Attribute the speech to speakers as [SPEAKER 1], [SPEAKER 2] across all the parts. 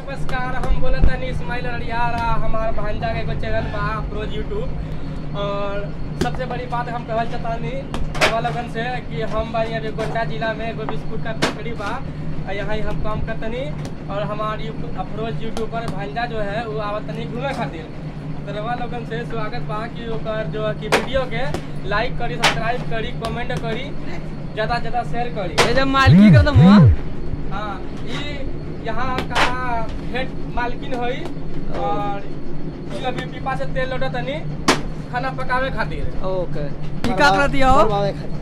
[SPEAKER 1] नमस्कार हम बोले तनी इस्माइल अरियार हमार भांजा के एगो चैनल बा अफरोज यूट्यूब और सबसे बड़ी बात हम कहल चाहतानी रवा लगन से कि हम बानी अभी गोंडा जिला में एगो बिस्कुट का फैक्ट्री बा और यहाँ ही हम काम करतनी और हमार यूट्यूब अफरोज यूट्यूबर भांजा जो है वो आवतनी घूमे खातिर तो रवा लोगन से स्वागत बा कि ओकर जो है कि वीडियो के लाइक करी सब्सक्राइब करी कमेंट करी ज़्यादा से ज़्यादा शेयर करी
[SPEAKER 2] ये जब मालकी कर दम हुआ
[SPEAKER 1] हाँ ये यहाँ का हेड मालकिन होई और ई अभी पीपा से तेल लोटा तनी खाना पकावे खातिर
[SPEAKER 2] ओके की का कर दिया हो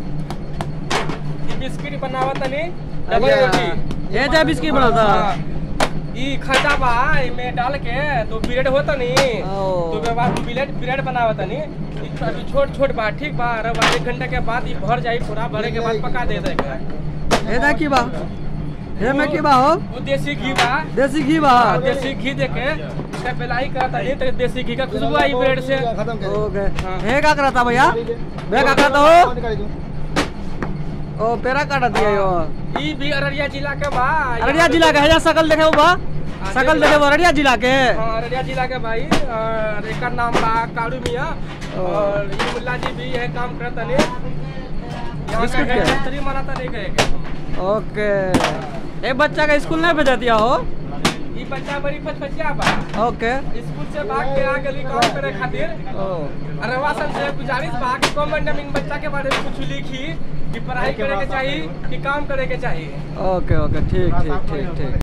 [SPEAKER 1] ई बिस्किट बनावा तनी डबल रोटी
[SPEAKER 2] ये जा बिस्किट बनाता
[SPEAKER 1] हाँ। ई खजा बा इमे डाल के तो ब्रेड होता नी
[SPEAKER 2] ओ।
[SPEAKER 1] तो के बाद ब्रेड ब्रेड बनावा तनी ई अभी छोट छोट बा ठीक बा रब एक घंटे के बाद ई भर जाई पूरा भरे के बाद पका दे देगा
[SPEAKER 2] ये जा की बा ये में की बा हो
[SPEAKER 1] वो देसी घी बा
[SPEAKER 2] देसी घी बा
[SPEAKER 1] हाँ, देसी घी देके इसका पेलाई करता नहीं तो देसी घी का खुशबू आई ब्रेड से
[SPEAKER 2] ओके
[SPEAKER 1] हाँ।
[SPEAKER 2] ये का करता भैया बे का करता हो ओ पेरा काट दिया यो
[SPEAKER 1] ई भी अररिया जिला के बा
[SPEAKER 2] अररिया जिला के है जा सकल देखे हो बा सकल देखे हो अररिया जिला के
[SPEAKER 1] हाँ अररिया जिला के भाई और एकर नाम बा कारू मियाँ
[SPEAKER 2] ओ।
[SPEAKER 1] और ई मुल्ला जी भी यह काम करता नहीं यहाँ का
[SPEAKER 2] बिस्कुट
[SPEAKER 1] हेड
[SPEAKER 2] के?
[SPEAKER 1] मिस्त्री मनाता नहीं कहे
[SPEAKER 2] ओके ए बच्चा का स्कूल नहीं भेजा दिया हो
[SPEAKER 1] ई बच्चा बड़ी पचपचिया बा
[SPEAKER 2] ओके
[SPEAKER 1] स्कूल से भाग के आ गली काम करे खातिर
[SPEAKER 2] ओ
[SPEAKER 1] अरवा सन से गुजारिश बा कि कमेंट में इन बच्चा के बारे में कुछ लिखी कि पढ़ाई करे के चाहिए कि काम करे के चाहिए
[SPEAKER 2] ओके ओके ठीक ठीक ठीक ठीक